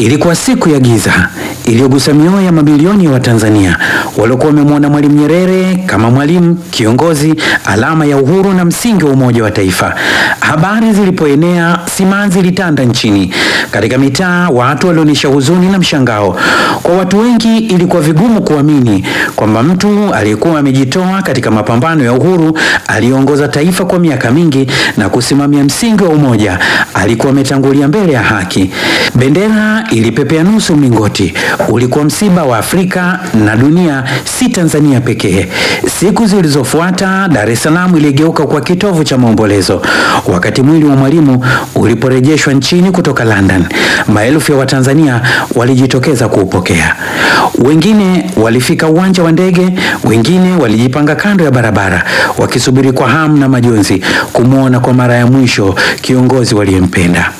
Ilikuwa siku ya giza iliyogusa mioyo ya mamilioni ya Watanzania waliokuwa wamemwona Mwalimu Nyerere kama mwalimu, kiongozi, alama ya uhuru na msingi wa umoja wa taifa. Habari zilipoenea, simanzi ilitanda nchini. Katika mitaa, watu walionyesha huzuni na mshangao. Kwa watu wengi, ilikuwa vigumu kuamini kwamba mtu aliyekuwa amejitoa katika mapambano ya uhuru, aliongoza taifa kwa miaka mingi na kusimamia msingi wa umoja, alikuwa ametangulia mbele ya haki. Bendera ilipepea nusu mlingoti. Ulikuwa msiba wa Afrika na dunia, si Tanzania pekee. Siku zilizofuata, Dar es Salaam iligeuka kwa kitovu cha maombolezo. Wakati mwili wa Mwalimu uliporejeshwa nchini kutoka London, maelfu ya Watanzania walijitokeza kuupokea. Wengine walifika uwanja wa ndege, wengine walijipanga kando ya barabara wakisubiri kwa hamu na majonzi kumwona kwa mara ya mwisho kiongozi waliyempenda.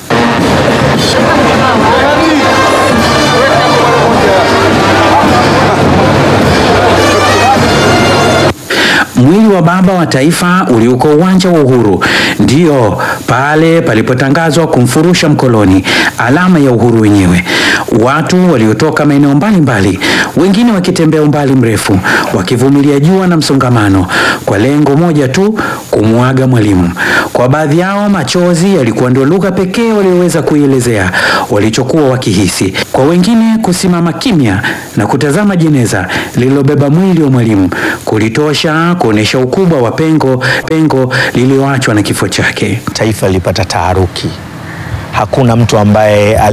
Mwili wa baba wa taifa uliuko uwanja wa Uhuru, ndiyo pale palipotangazwa kumfurusha mkoloni, alama ya uhuru wenyewe. Watu waliotoka maeneo mbalimbali, wengine wakitembea umbali mrefu, wakivumilia jua na msongamano, kwa lengo moja tu, kumwaga Mwalimu. Kwa baadhi yao, machozi yalikuwa ndio lugha pekee walioweza kuielezea walichokuwa wakihisi. Kwa wengine, kusimama kimya na kutazama jeneza lililobeba mwili wa Mwalimu kulitosha kuonesha ukubwa wa pengo pengo lililoachwa na kifo chake. Taifa lilipata taharuki. Hakuna mtu ambaye